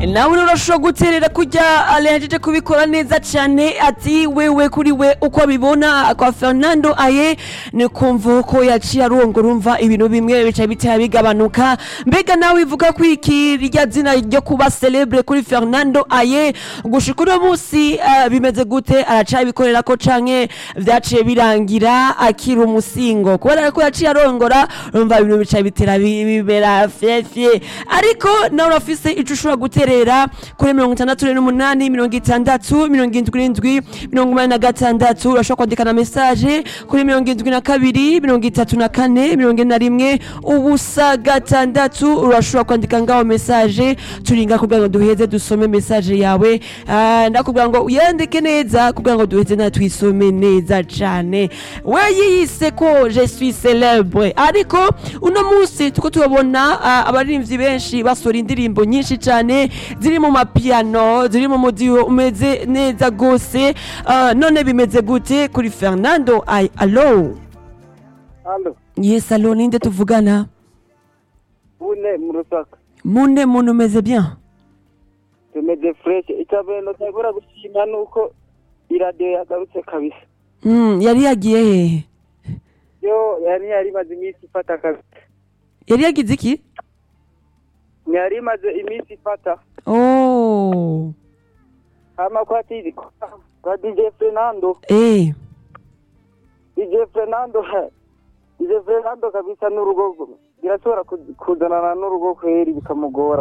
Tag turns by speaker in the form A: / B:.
A: nawe urashobora guterera kujya alejeje kubikora neza cyane ati wewe kuri we uko abibona kwa fernando aye ni kumva ko yaciye arongora urumva ibintu bimwe bica bitera bigabanuka mbega nawe ivuga ko iki rya zina ryo kuba celebre kuri fernando aye gushika uno munsi eh, bimeze gute aracabikorera ko canke vyaciye birangira akiri umusingo kubera ko yaciye arongora urumva ibintu bica bitera bi- bibera fyefye ariko nawe urafise ico ushobora guterera kuri mirongo itandatu n'umunani mirongo itandatu mirongo indwi n'indwi mirongo umunani na gatandatu urashobora kwandika na mesaje kuri mirongo indwi na kabiri mirongo itatu na kane mirongo ine na rimwe ubusa gatandatu urashobora kwandika ngaho mesaje turinga kugira ngo duheze dusome mesaje yawe Ah, ndakubwira ngo uyandike neza kugira ngo duheze na twisome neza cane we yiyise ko je suis celebre ariko uno munsi tuko tubabona ah, abaririmbyi benshi basora indirimbo nyinshi cane ziri mu mapiano ziri mu mudiho umeze neza gose Ah, none bimeze gute kuri fernando ay alo
B: Halo,
A: yes alo ninde tuvugana
B: bune mu Rusaka.
A: mune muntu umeze bien
B: Tumeze fresh. Icambere notagura gushima nuko iradiyo yagarutse kabisa.
A: Mm, yari yagiye hehe
B: Yo yari yari imaze iminsi ifata kabisa.
A: yari yagize iki
B: Yari imaze iminsi ifata.
A: oh
B: Hama kwa tizi kwa DJ Fernando.
A: eh
B: DJ Fernando. DJ Fernando kabisa n'urugo birashobora ku- kuzanana n'urugo kweri bikamugora.